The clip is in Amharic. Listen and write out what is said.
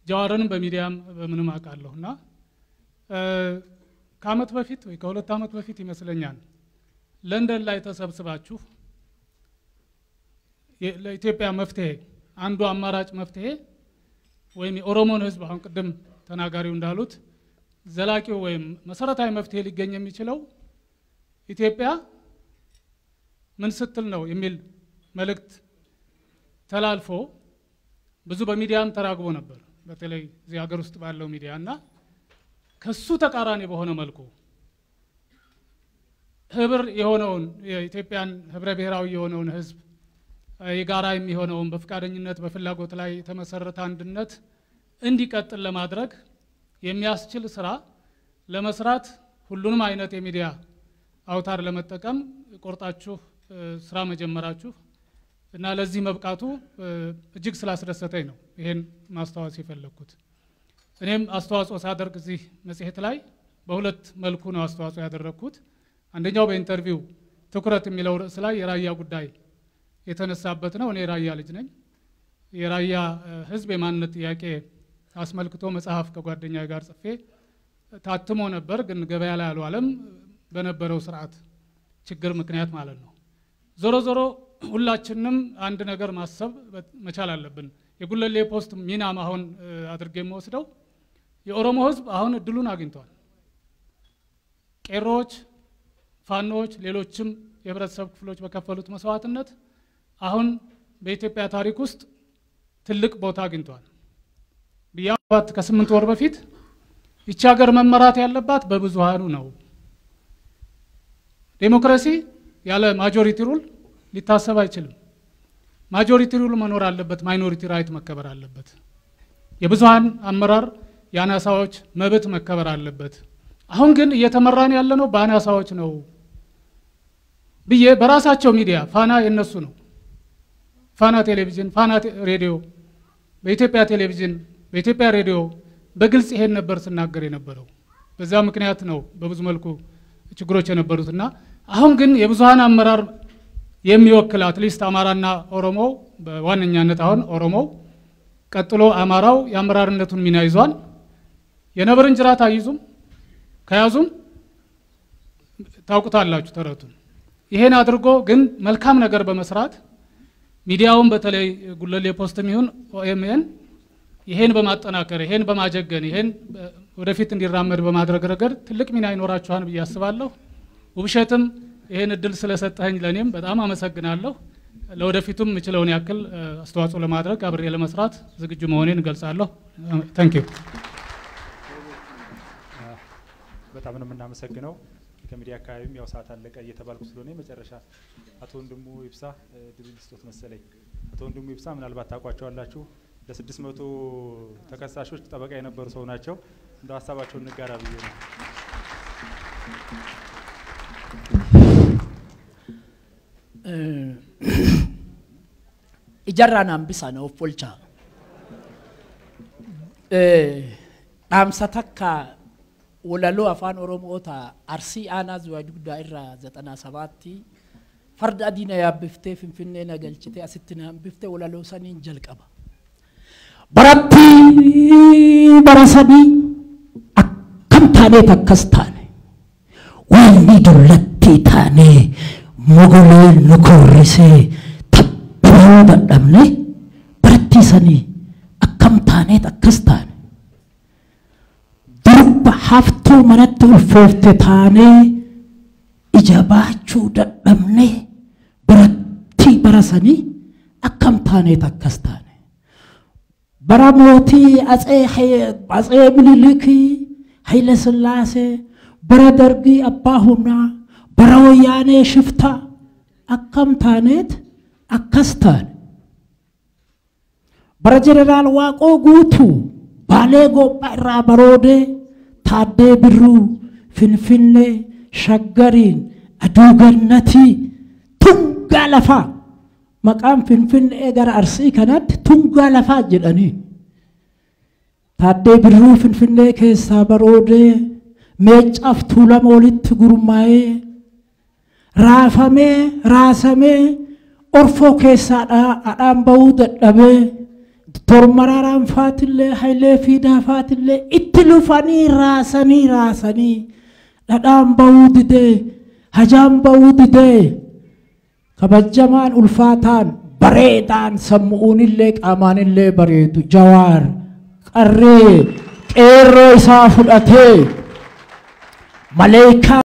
ጀዋርንም በሚዲያም በምንም አውቃለሁ እና ከአመት በፊት ወይ ከሁለት አመት በፊት ይመስለኛል ለንደን ላይ ተሰብስባችሁ ለኢትዮጵያ መፍትሄ አንዱ አማራጭ መፍትሄ ወይም የኦሮሞን ህዝብ አሁን ቅድም ተናጋሪው እንዳሉት ዘላቂው ወይም መሰረታዊ መፍትሄ ሊገኝ የሚችለው ኢትዮጵያ ምን ስትል ነው የሚል መልእክት ተላልፎ ብዙ በሚዲያም ተራግቦ ነበር። በተለይ እዚህ ሀገር ውስጥ ባለው ሚዲያ እና ከሱ ተቃራኒ በሆነ መልኩ ህብር የሆነውን የኢትዮጵያን ህብረ ብሔራዊ የሆነውን ህዝብ የጋራ የሚሆነውን በፈቃደኝነት በፍላጎት ላይ የተመሰረተ አንድነት እንዲቀጥል ለማድረግ የሚያስችል ስራ ለመስራት ሁሉንም አይነት የሚዲያ አውታር ለመጠቀም ቆርጣችሁ ስራ መጀመራችሁ እና ለዚህ መብቃቱ እጅግ ስላስደሰተኝ ነው ይሄን ማስታወስ የፈለግኩት። እኔም አስተዋጽኦ ሳደርግ እዚህ መጽሔት ላይ በሁለት መልኩ ነው አስተዋጽኦ ያደረግኩት። አንደኛው በኢንተርቪው ትኩረት የሚለው ርዕስ ላይ የራያ ጉዳይ የተነሳበት ነው። እኔ የራያ ልጅ ነኝ። የራያ ህዝብ የማንነት ጥያቄ አስመልክቶ መጽሐፍ ከጓደኛ ጋር ጽፌ ታትሞ ነበር፣ ግን ገበያ ላይ አልዋለም በነበረው ስርዓት ችግር ምክንያት ማለት ነው። ዞሮ ዞሮ ሁላችንም አንድ ነገር ማሰብ መቻል አለብን። የጉለሌ ፖስት ሚናም አሁን አድርጌ የምወስደው የኦሮሞ ህዝብ አሁን እድሉን አግኝቷል። ቄሮዎች፣ ፋኖዎች፣ ሌሎችም የህብረተሰብ ክፍሎች በከፈሉት መስዋዕትነት አሁን በኢትዮጵያ ታሪክ ውስጥ ትልቅ ቦታ አግኝቷል። ብያባት ከስምንት ወር በፊት ይቺ ሀገር መመራት ያለባት በብዙሃኑ ነው። ዴሞክራሲ ያለ ማጆሪቲ ሩል ሊታሰብ አይችልም። ማጆሪቲ ሩል መኖር አለበት፣ ማይኖሪቲ ራይት መከበር አለበት። የብዙሃን አመራር የአናሳዎች መብት መከበር አለበት። አሁን ግን እየተመራን ያለነው በአናሳዎች ነው ብዬ በራሳቸው ሚዲያ ፋና የነሱ ነው ፋና ቴሌቪዥን፣ ፋና ሬዲዮ፣ በኢትዮጵያ ቴሌቪዥን፣ በኢትዮጵያ ሬዲዮ በግልጽ ይሄን ነበር ስናገር የነበረው። በዛ ምክንያት ነው በብዙ መልኩ ችግሮች የነበሩት እና አሁን ግን የብዙሀን አመራር የሚወክል አትሊስት አማራና ኦሮሞ በዋነኛነት አሁን ኦሮሞው ቀጥሎ አማራው የአመራርነቱን ሚና ይዟል። የነብርን ጅራት አይዙም፣ ከያዙም ታውቁታላችሁ ተረቱን። ይሄን አድርጎ ግን መልካም ነገር በመስራት ሚዲያውን በተለይ ጉለሌ ፖስትም ይሁን ኦኤምኤን ይሄን በማጠናከር ይሄን በማጀገን ይሄን ወደፊት እንዲራመድ በማድረግ ረገድ ትልቅ ሚና ይኖራችኋል ብዬ አስባለሁ። ውብሸትም ይሄን እድል ስለሰጠኸኝ ለእኔም በጣም አመሰግናለሁ። ለወደፊቱም የምችለውን ያክል አስተዋጽኦ ለማድረግ አብሬ ለመስራት ዝግጁ መሆኔን እገልጻለሁ። ታንክ ዩ። በጣም ነው የምናመሰግነው። ከሚዲያ አካባቢም ያው ሰዓት አለቀ እየተባልኩ ስለሆነ መጨረሻ አቶ ወንድሙ ይብሳ ድል ስጦት መሰለኝ። አቶ ወንድሙ ይብሳ ምናልባት ታውቋቸዋላችሁ። ለስድስት መቶ ተከሳሾች ጠበቃ የነበሩ ሰው ናቸው። እንደ ሀሳባቸውን እንጋራ ብዬ ነው። ijarraan hambisa na of bulchaa dhaamsa takka walaloo afaan oromoota arsii aanaa zuwaa dugdaa irraa zaxanaa sabaatti farda adii na yaabbiftee finfinnee na galchitee asitti na hambiftee walaloo saniin jalqaba. Baratti bara sadii akkam taaneet akkas taane wanni dullattii taanee mogolee nu korrisee tabbiroo dadhabne barattii sanii akkam taaneet akkas taane durba haftuu manatti ulfoofte taanee ija baachuu dadhabne barattii bara sanii akkam taaneet akkas taane bara mootii atsee minilikii haile sillaasee bara dargii abbaa humnaa bara wayyaanee shiftaa akkam taaneet akkas taane bara jeneraal waaqoo guutuu baalee goophaa irraa baroodee taaddee birruu finfinnee shaggariin aduu gannatii tungaa lafaa maqaan finfinnee gara arsii kanatti tungaa lafaa jedhanii taaddee birruu finfinnee keessaa baroodee meeccaaf tuulama walitti gurmaa'ee raafamee raasamee orfoo keessaa adhaan bahuu dadhabee Doktor Maraaraan faatillee Hayilee Fiidaa faatillee itti lufanii raasanii raasanii dhadhaan bahuu didee hajaan bahuu didee kabajamaan ulfaataan bareedaan sammu'uunillee qaamaanillee bareedu jawaar qarree qeerroo isaa fudhatee maleekaa